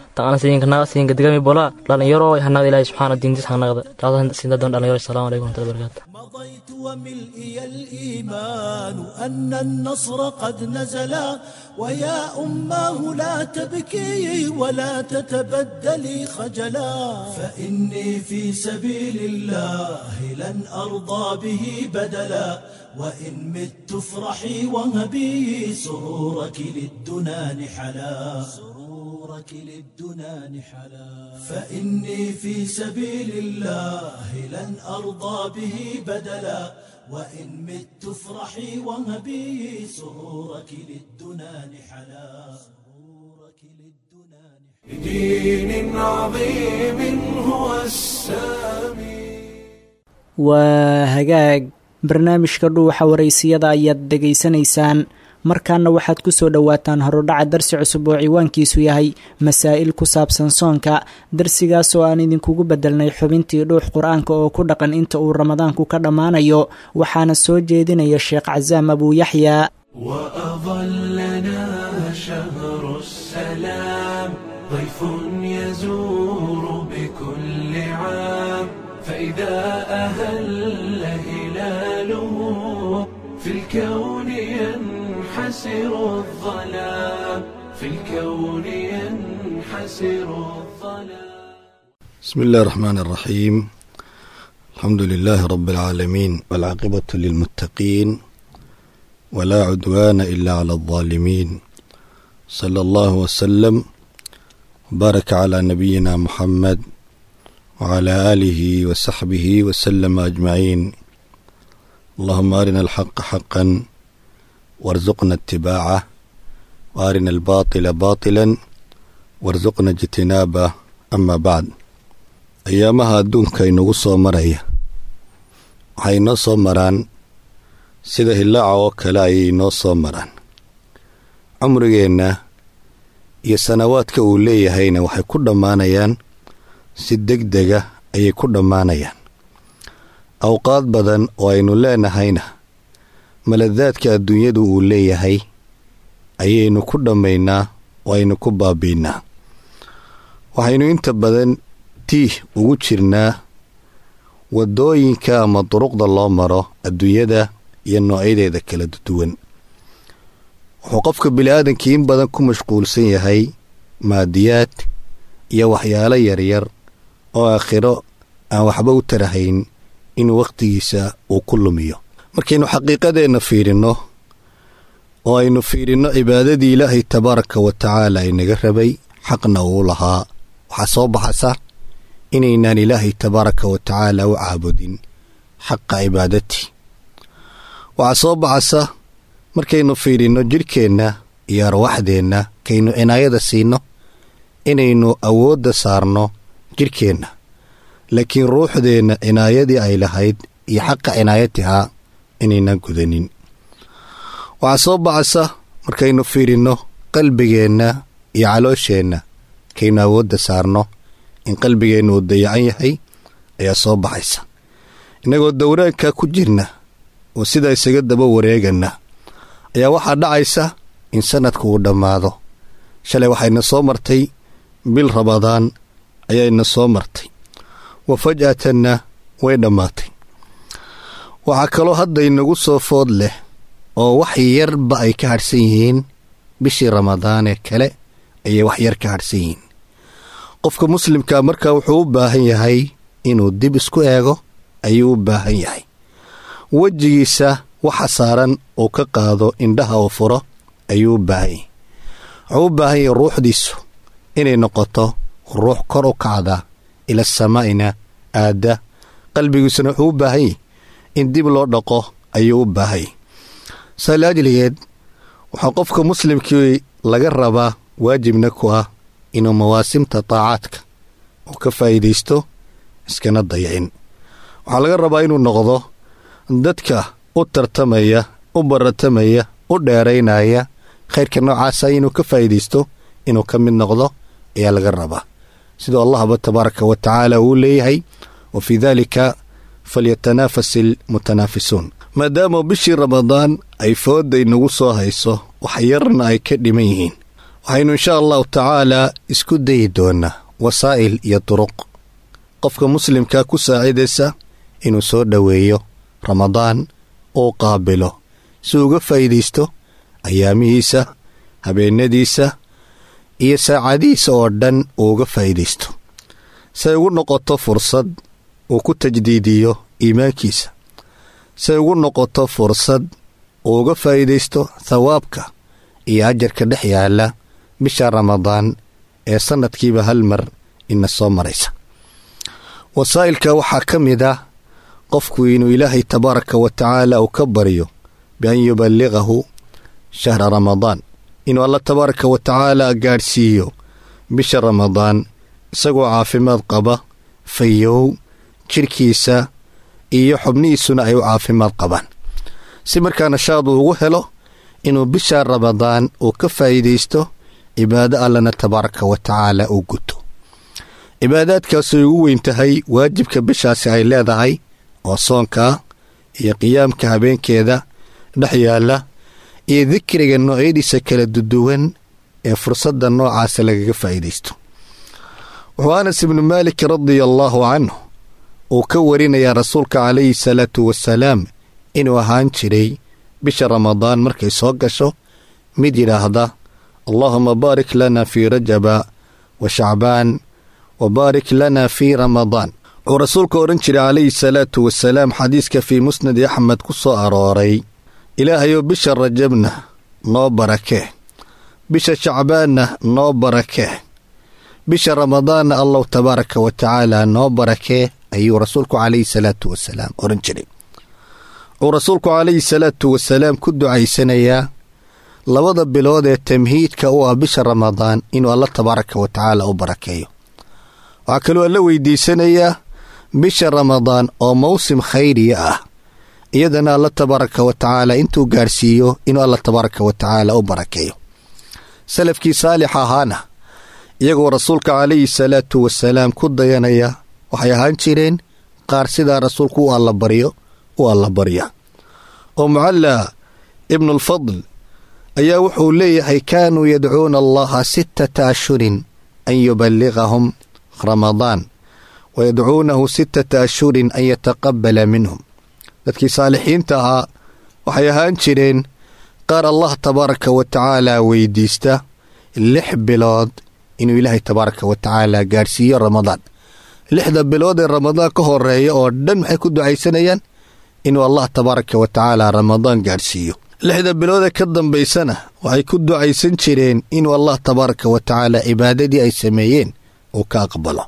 tan ana siinka naga siinka digami bola dhalinyaro hanaqda ilaahay subxaana diintiis hanaqda taas siinta doon dhalinyaro assalaamu calaykum warahmatullahi wabarakatuh مضيت وملئي الإيمان أن النصر قد نزلا ويا أماه لا تبكي ولا تتبدلي خجلا فإني في سبيل الله لن أرضى به بدلا وإن مت افرحي وهبي سرورك للدنا نحلا سرورك للدنا نحلا فإني في سبيل الله لن أرضى به بدلا وإن مت افرحي وهبي سرورك للدنا نحلا سرورك للدنا نحلا بدين عظيم هو السامي waa hagaag barnaamijka dhuuxa waraysiyada ayaad dhegaysanaysaan markaana waxaad ku soo dhowaataan horudhaca darsi cusub oo ciwaankiisu yahay masaa'il ku saabsan soonka darsigaas oo aan idinkugu bedelnay xubintii dhuux qur-aanka oo ku dhaqan inta uu ramadaanku ka dhammaanayo waxaana soo jeedinaya sheekh casaam abuu yaxyaa وأظلنا شهر السلام ضيف يزور بكل عام فإذا أهل هلاله في الكون ينحسر الظلام في الكون ينحسر الظلام بسم الله الرحمن الرحيم الحمد لله رب العالمين والعاقبة للمتقين ولا عدوان إلا على الظالمين صلى الله وسلم وبارك على نبينا محمد وعلى آله وصحبه وسلم أجمعين اللهم أرنا الحق حقا وارزقنا اتباعه وأرنا الباطل باطلا وارزقنا اجتنابه أما بعد ayaamaha adduunka inagu soo maraya waxay inoo soo maraan sida hillaaca oo kale ayay inoo soo maraan cumrigeenna iyo sanawaadka uu leeyahayna waxay ku dhammaanayaan si deg dega ayay ku dhammaanayaan awqaad badan oo aynu leenahayna maladaadka adduunyadu uu leeyahay ayaynu ku dhammaynaa oo aynu ku baabiinaa waxaynu inta badan tiih ugu jirnaa waddooyinka ama duruqda loo maro adduunyada iyo noocyadeeda kala duwan wuxuu qofka bini'aadankii in badan ku mashquulsan yahay maadiyaad iyo waxyaalo yaryar oo aakhiro aan waxba u tarahayn inuu wakhtigiisa uu ku lumiyo markaynu xaqiiqadeenna fiirinno oo aynu fiirinno cibaadadii ilaahay tabaaraka wa tacaala inaga rabay xaqna uu lahaa waxaa soo baxasa inaynaan ilaahay tabaaraka wa tacaala u caabudin xaqa cibaadatii waxaa soo baxasa markaynu fiidhinno jidhkeenna iyo arwaaxdeenna kaynu cinaayada siinno inaynu awoodda saarno jidhkeenna laakiin ruuxdeenna cinaayadii ay lahayd iyo xaqa cinaayatihaa inaynaan gudanin waxaa soo baxasa markaynu fiidhinno qalbigeenna iyo caloosheenna kaynu awoodda saarno in qalbigeennu uu dayacan yahay ayaa soo baxaysa innagoo dowraanka ku jirna oo sidaa isaga daba wareeganna ayaa waxaa dhacaysa in sanadku uu dhammaado shalay waxayna soo martay bil rabadaan ayayna soo martay wa faj'atanna way dhammaatay waxaa kaloo hadda inagu soo food leh oo wax yarba ay ka hadhsan yihiin bishii ramadaanee kale ayay wax yar ka hadhsan yihiin qofka muslimkaa markaa wuxuu u baahan yahay inuu dib isku eego ayuu u baahan yahay wejigiisa waxa saaran uu ka qaado indhaha uu furo ayuu u baahan yahay wuxuu u baahan yahay ruuxdiisu inay noqoto ruux kor u kacda ila samaa'ina aadda qalbigiisuna wuxuu u baahan yahay in dib loo dhaqo ayuu u baahan yahay saa laajligeed waxaa qofka muslimkii laga rabaa waajibna ku ah inuu mawaasimta taacaadka uu ka faa'iidaysto iskana dayacin waxaa laga rabaa inuu noqdo dadka u tartamaya u baratamaya u dheeraynaya khayrka noocaasa inuu ka faa'iidaysto inuu ka mid noqdo ayaa laga rabaa siduu allahba tabaaraka wa tacaala uu leeyahay wa fii daalika falyatanaafas ilmutanaafisuun maadaama bishii ramadaan ay foodday nagu soo hayso wax yarna ay ka dhiman yihiin waxaynu inshaa allahu tacaalaa isku dayi doonnaa wasaa'il iyo duruq qofka muslimka ku saacidaysa inuu soo dhoweeyo ramadaan uu qaabilo si uga faa'iidaysto ayaamihiisa habeennadiisa iyo saacadihiisa oo dhan uu uga faa'iidaysto say ugu noqoto fursad uu ku tajdiidiyo iimaankiisa say ugu noqoto fursad uu uga faa'iidaysto thawaabka iyo ajarka dhex yaalla bisha ramadaan ee sannadkiiba hal mar ina soo maraysa wasaa'ilka waxaa ka mid ah qofku inuu ilaahay tabaaraka wa tacaala uu ka baryo bian yuballiqahu shahra ramadaan inuu alla tabaaraka wa tacaala gaadhsiiyo bisha ramadaan isagoo caafimaad qaba fayow jidhkiisa iyo xubnihiisuna ay u caafimaad qabaan si markaa nashaad uu ugu helo inuu bisha ramadaan uu ka faa'iidaysto cibaado allana tabaaraka wa tacaala uu guto cibaadaadkaasay ugu weyn tahay waajibka bishaasi ay leedahay oo soonka iyo qiyaamka habeenkeeda dhex yaalla iyo dikriga noocyadiisa kala duduwan ee fursadda noocaasa lagaga faa'iidaysto wuxuu anas ibnu maalik radia allaahu canhu uu ka warinayaa rasuulka calayhi salaatu wasalaam inuu ahaan jiray bisha ramadaan markay soo gasho mid yidhaahda allaahuma baarik lana fii rajaba wa shacbaan wa baarik lana fii ramadaan wuxuu rasuulka odhan jiray calayhi salaatu wasalaam xadiiska fii musnadi axmed ku soo arooray ilaahayou bisha rajabna noo barakee bisha shacbaanna noo barakee bisha ramadaanna allahu tabaaraka wa tacaala noo barakee ayuu rasuulku calayhi salaatu wasalaam odhan jiray wuxuu rasuulku calayhi salaatu wasalaam ku ducaysanayaa labada bilood ee tamhiidka u ah bisha ramadaan inuu alla tabaaraka wa tacaala u barakeeyo waxaa kaloo alla weydiisanayaa bisha ramadaan oo mawsim khayriya ah iyadana alla tabaaraka wa tacaala intuu gaadhsiiyo inuu alla tabaaraka wa tacaala u barakeeyo salafkii saalix ahaana iyagoo rasuulka calayhi salaatu wasalaam ku dayanaya waxay ahaan jireen qaar sidaa rasuulku u allabaryo u allabarya oo mucalla ibnulfadl ayaa wuxuu leeyahay kaanuu yadcuuna allaha sittata ashhurin an yuballiqahum ramadaan wa yadcuunahu sittata ashhurin an yataqabala minhum dadkii saalixiinta ahaa waxay ahaan jireen qaar allah tabaaraka wa tacaala weydiista lix bilood inuu ilaahay tabaaraka wa tacaala gaadhsiiyo ramadaan lixda bilood ee ramadaan ka horeeya oo dhan maxay ku ducaysanayaan inuu allah tabaaraka wa tacaala ramadaan gaadhsiiyo lixda bilood ee ka dambaysana waxay ku ducaysan jireen inuu allah tabaaraka wa tacaala cibaadadii ay sameeyeen uu ka aqbalo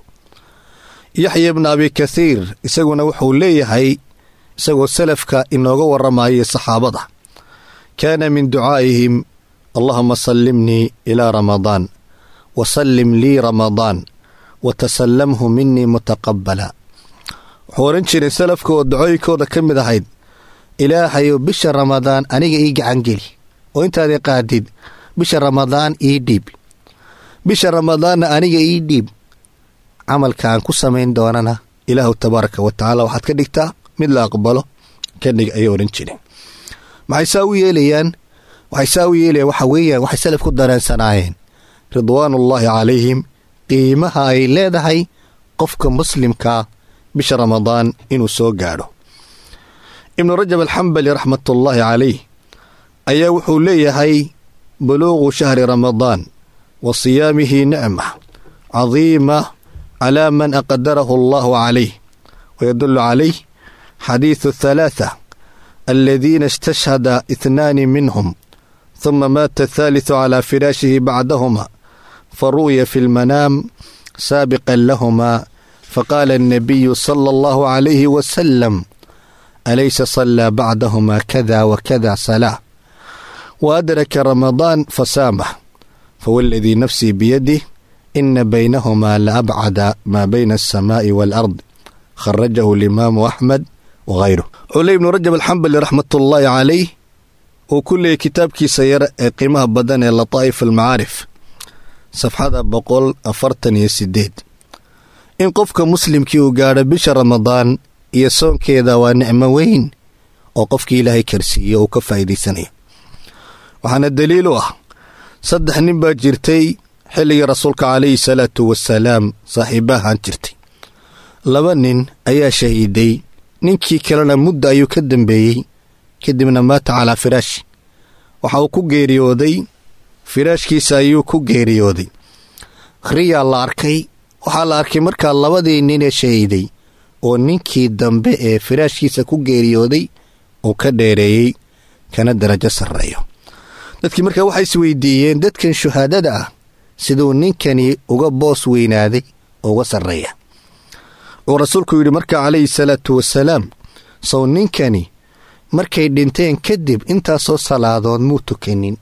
yaxya ibna abi kathiir isaguna wuxuu leeyahay isagoo salafka inooga warramayay saxaabada kaana min ducaa'ihim allahuma sallimnii ilaa ramadaan wa sallim lii ramadaan wa tasallamhu minii mutaqabbala wuxuu odhan jiray salafka oo dacooyinkooda ka mid ahayd ilaahayow bisha ramadaan aniga ii gacangeli oo intaadii qaadid bisha ramadaan ii dhiib bisha ramadaanna aniga ii dhiib camalka aan ku samayn doonana ilaahu tabaaraka wa tacaala waxaad ka dhigtaa mid la aqbalo ka dhig ayay odhan jireen maxay saa u yeelayaan waxay saa u yeelayaan waxa weeyaan waxay salaf ku dareensanaayeen ridwaanullaahi calayhim qiimaha ay leedahay qofka muslimkaa bisha ramadaan inuu soo gaadho ibnu rajab alxambali raxmatullaahi calayh ayaa wuxuu leeyahay buluuqu shahri ramadaan wa siyaamihi nicma cadiima calaa man aqdarahu allahu calayh wayadullu calayh xadiidu athalaatha aladiina istashhada ithnaani minhum huma maata athaalithu calaa firaashihi bacdahuma faru'ya fi lmanaam saabiqan lahuma faqaala annabiyu sala allahu calayhi wasalam alaysa sallaa bacdahuma kada wakada salaa waadraka ramadaan fasaamah fawaaladii nafsii biyadih ina baynahumaa la abcada maa bayna alsamaa'i waalard kharajahu alimaamu axmed wahayruh cule ibnu rajab alxambali raxmatullaahi calayh uu ku leeyay kitaabkiisa yar ee qiimaha badan ee lataa'if almacaarif safxada boqol afartan iyo sideed in qofka muslimkii uu gaadho bisha ramadaan iyo soonkeeda waa nicmo weyn oo qofkii ilaahay karsiiyo uu ka faa'iidaysanayo waxaana daliil u ah saddex nin baa jirtay xilligii rasuulka calayhi salaatu wasalaam saaxiibahaan jirtay laba nin ayaa shahiiday ninkii kalena mudda ayuu ka dambeeyey kadibna maata calaa firaashi waxa uu ku geeriyooday firaashkiisa ayuu ku geeriyooday riyaa la arkay waxaa la arkay markaa labadii nin ee shahiiday oo ninkii dambe ee firaashkiisa ku geeriyooday uu ka dheereeyey kana darajo sarreeyo dadkii markaa waxay is weydiiyeen dadkan shuhaadada ah siduu ninkani uga boos weynaaday oo uga sarreeya uu rasuulku yidhi markaa calayhi salaatu wasalaam sow ninkani markay dhinteen kadib intaasoo salaadood muu tukanin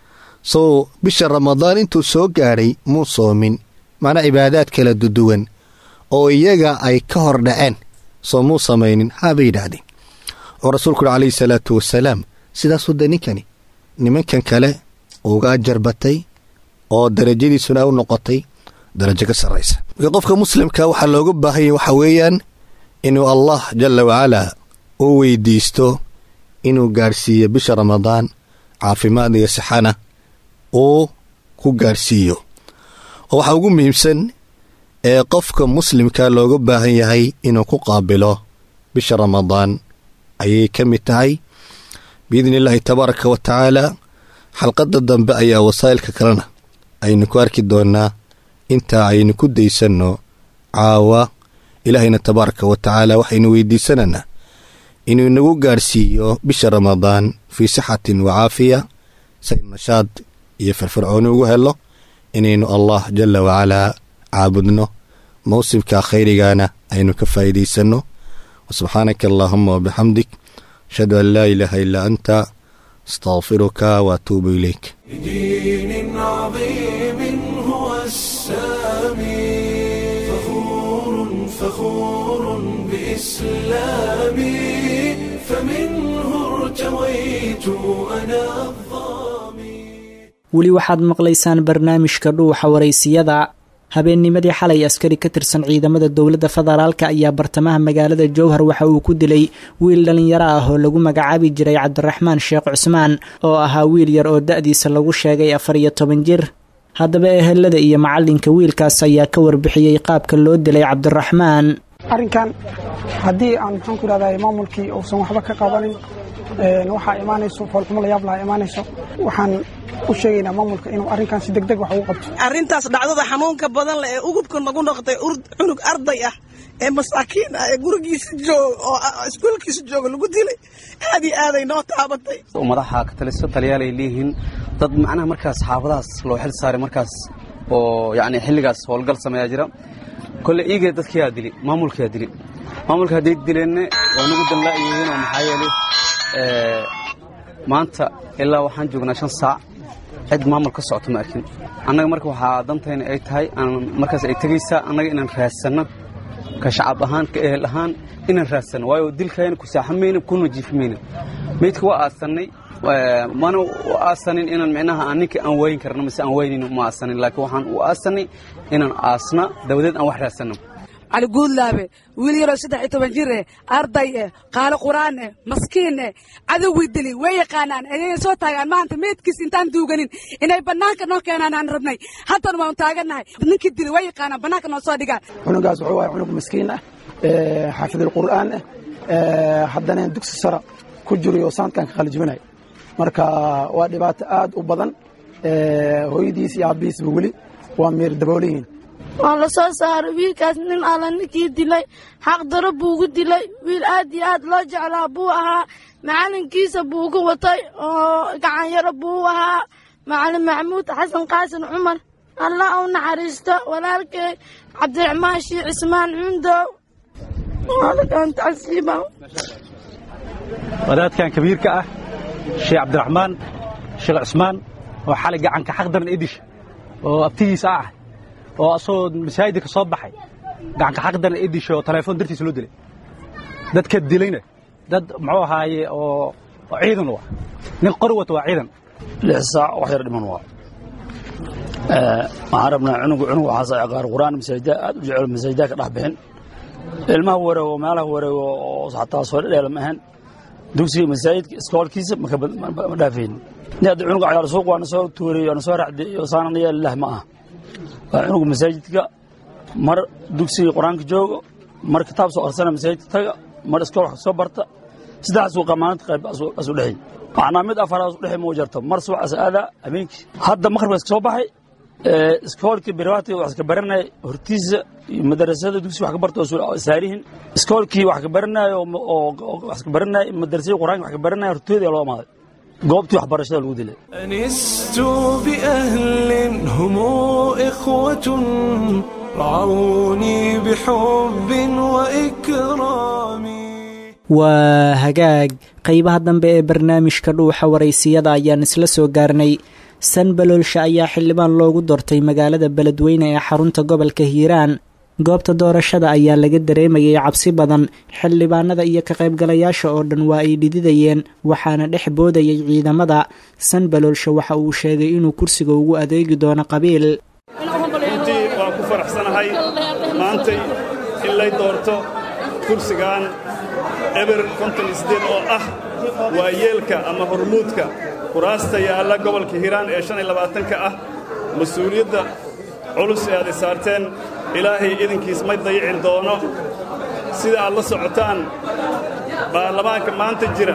sow bisha ramadaan intuu soo gaadhay muu soomin macnaa cibaadaad kala duduwan oo iyaga ay ka hor dhaceen soo muu samaynin haabay yidhaahdeen oo rasuulku yidhi calayhi salaatu wasalaam sidaasuu de ninkani nimankan kale uga ajar batay oo darajadiisuna u noqotay darajo ka sarraysa marka qofka muslimka waxaa looga baahanya waxa weeyaan inuu allah jalla wacalaa u weydiisto inuu gaadhsiiyo bisha ramadaan caafimaad iyo sixana uu ku gaadhsiiyo oo waxaa ugu muhiimsan ee qofka muslimka looga baahan yahay inuu ku qaabilo bisha ramadaan ayay ka mid tahay biidni illaahi tabaaraka wa tacaala xalqadda dambe ayaa wasaa'ilka kalena aynu ku arki doonnaa intaa aynu ku daysanno caawa ilaahayna tabaaraka wa tacaala waxaynu weydiisanaynaa inuu inagu gaadhsiiyo bisha ramadaan fii sixatin wa caafiya saynu nashaad iyo firfircooni ugu helo inaynu allah jalla wacalaa caabudno mawsimka khayrigana aynu ka faa'iidaysanno wasubxaanaka allaahuma wabixamdik ashhadu an laa ilaaha illaa anta astaqfiruka waatuubu ilayk لدين عظيم هو السامي فخور فخور بإسلامي فمنه ارتويت أنا الظامي weli waxaad maqlaysaan barnaamijka dhuuxa waraysiyada habeennimadii xalay askari ka tirsan ciidamada dowladda federaalka ayaa bartamaha magaalada jowhar waxa uu ku dilay wiil dhallinyaro ah oo lagu magacaabi jiray cabdiraxmaan sheekh cusmaan oo ahaa wiil yar oo da-diisa lagu sheegay afar iyo toban jir haddaba ehelada iyo macalinka wiilkaas ayaa ka warbixiyey qaabka loo dilay cabdiraxmaan arrinkan haddii aan maxaan ku idhahdaa maamulkii uusan waxba ka qabanin waxaa imaanayso foolxumo layaab lahaa imaanayso waxaan u sheegaynaa maamulka inuu arrinkan si degdeg wax ugu qabto arrintaas dhacdada xanuunka badan leh ee ugubka nagu noqotay cunug arday ah ee masaakiin ah ee gurigiisa jooga oo iskuolkiisa jooga lagu dilay aad iyo aaday noo taabatay madaxa ka taliso taliyaal ay leeyihiin dad macnaha markaas xaafadahaas loo xil saaray markaas oo yacni xilligaas howlgal sameeyaa jira kolle iigee dadkiyaa dili maamulkiyaa dili maamulka hadday dileenne waa nagu danla'yihiin oo maxaa yeelay maanta ilaa waxaan joognaa shan saac cid maamul ka socoto ma arkin annaga marka waxaa dantayna ay tahay markaas ay tegaysaa annaga inaan raadsanno ka shacab ahaan ka ehel ahaan inaan raadsanno waayo dilkayna ku saaxamayna kuna jiifimayna meydka waa aasannay mana u aasanin inaan micnaha aan ninkii aan waayin karno mise aan waynayno uma aasanin laakiin waxaan u aasanay inaan aasna dabadeed aan wax raadsanno cali guudlaabe wiil yaroo saddex iyo toban jir eh arday eh qaalo qur'aan eh maskiin eh cadowgii dili way yaqaanaan ayay soo taagaan maanta meydkiis intaan duuganin inay bannaanka noo keenaan aan rabnay haddana waan taagannahay ninkii dili way yaqaanaan bannaanka noo soo dhigaan cunugaas wuxuu ahay cunug maskiin ah xaafidulqur'aan ah haddana dugsi sara ku jirayo saankan ka qalijibinaya marka waa dhibaato aad u badan hooyadiis iyo aabbihiisba weli waa meer daboolayihiin waa la soo saaray wiilkaas nin alla ninkii dilay xaq daro buu ugu dilay wiil aad iyo aad loo jeclaa buu ahaa macalinkiisa buu uga watay oo gacanyaro buu u ahaa macalin maxamuud xasan qaasin cumar allah u naxariisto walaalkay cabdiraxmaan shii cismaan cundow waalkan tacsiiba wadaadkan kabiirka ah sheekh cabdiraxmaan sheekh cismaan oo xalay gacanka xaq daran idish oo abtigiisa ah oo asagoo masaajidka soo baxay gacanka xaq daran idisha oo telefoon dartiisa loo dilay dadka dilayna dad muxuu ahaaye oo ciidan u ah nin qori wata waa ciidan lix saac wax yar dhiman waa waxaan rabnaa cunugu cunug waxaas qaar qur'aan masaajida aad u jecel masaajida ka dhex bixin ilmaha wareego meelaha wareego oo xataa soo dhedheela ma ahan dugsiga masaajidka iskoolkiisa ma dhaafaynin ni hadda cunuga cayaar suuq waana soo tuuray waana soo racday iyo saanana yeelilah ma aha waa cunuga masaajidka mar dugsiga qur-aanka joogo mar kitaab soo arsana masaajidka taga mar iskool wax soo barta saddexdaas uu qamaanad qayb asu dhexay macnaa mid afar asu dhexay ma jarto mar subaxaas aadaa habeenkii hadda maqribkaas ka soo baxay iskoolkii beriwaati wax ka baranaya hortiisa iyo madarasada dugsi wax ka barta oo saarihin iskoolkii wax ka baranaya oo wax ka baranaya madarasada qur-aanka wax ka baranaya hortooda loo amaaday goobtii waxbarashada lagu dilay أنست بأهل هم إخوة رعوني بحب وإكرام waa hagaag qaybaha dambe ee barnaamijka dhuuxa waraysiyada ayaan isla soo gaarnay sanbaloolsha ayaa xildhibaan loogu doortay magaalada beledweyne ee xarunta gobolka hiiraan goobta doorashada ayaa laga dareemayay cabsi badan xildhibaanada iyo ka qaybgalayaasha oo dhan waa ay dhididayeen waxaana dhex boodayay ciidamada sanbaloolsha waxa uu sheegay inuu kursiga ugu adeegi doono qabiil runtii waan ku faraxsanahay maantay in lay doorto kursigan eber konton isdeed oo ah waa yeelka ama hormuudka kuraasta yaalla gobolka hiiraan ee shan iyo labaatanka ah mas-uuliyadda culus ee aad i saarteen ilaahay idinkiis may dayicin doono sida aad la socotaan baarlamaanka maanta jira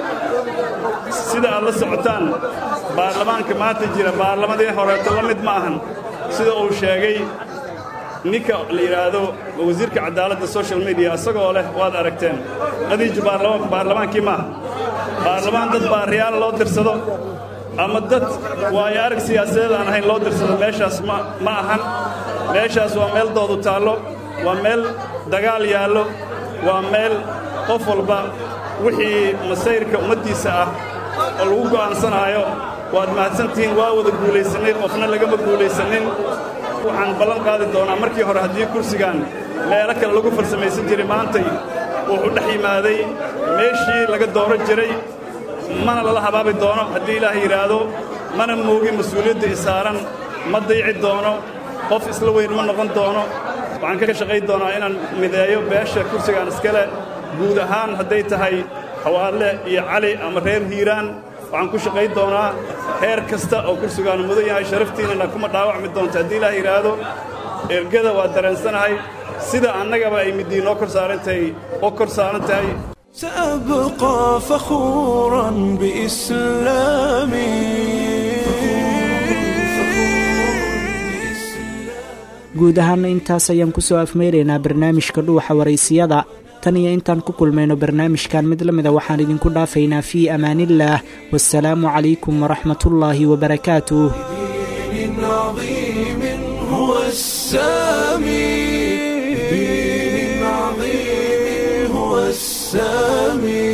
sida aad la socotaan baarlamaanka maanta jira baarlamadii horeeto la mid ma ahan sida uu sheegay ninka la yidhaahdo wasiirka cadaaladda social media isagoo leh waad aragteen qadiiju baarlamaankii maaha baarlamaan dad baariyaal loo dirsado ama dad waayo arag siyaasadeed aan ahayn loo dirsado meeshaas ma ahan meeshaas waa meel doodu taallo waa meel dagaal yaallo waa meel qof walba wixii masayrka ummaddiisa ah oo lagu go'aansanaayo waad mahadsantihiin waa wada guulaysannay qofna lagama guulaysannin waxaan ballan qaadi doonaa markii hore haddii kursigan meelo kale lagu farsamaysan jiray maantay wuxuu dhex yimaaday meeshii laga dooro jiray mana lala habaabi doono haddii ilaah yidhaahdo mana moogin mas-uuliyadda i saaran ma dayci doono qof isla weyn ma noqon doono waxaan ka shaqayn doonaa inaan mideeyo beesha kursigan iskale guud ahaan hadday tahay xawaadle iyo cali ama reer hiiraan waxaan ku shaqayn doonaa heer kasta oo kursigaanu mudan yahay sharaftiinnana kuma dhaawacmi doonto haddii ilaah yidhaahdo ergada waa dareensanahay sida annagaba ay middii noo kor saaran tahay oo kor saaran tahay سأبقى فخورا بإسلامي guud ahaana intaas ayaan kusoo afmeyraynaa barnaamijka dhuuxa waraysiyada tan iyo intaan ku kulmayno barnaamijkan mid la mida waxaan idinku dhaafaynaa fii amaaniillaah wasalaamu calaykum waraxmatullaahi wabarakaatuh دين عظيم هو السامي دين عظيم هو السامي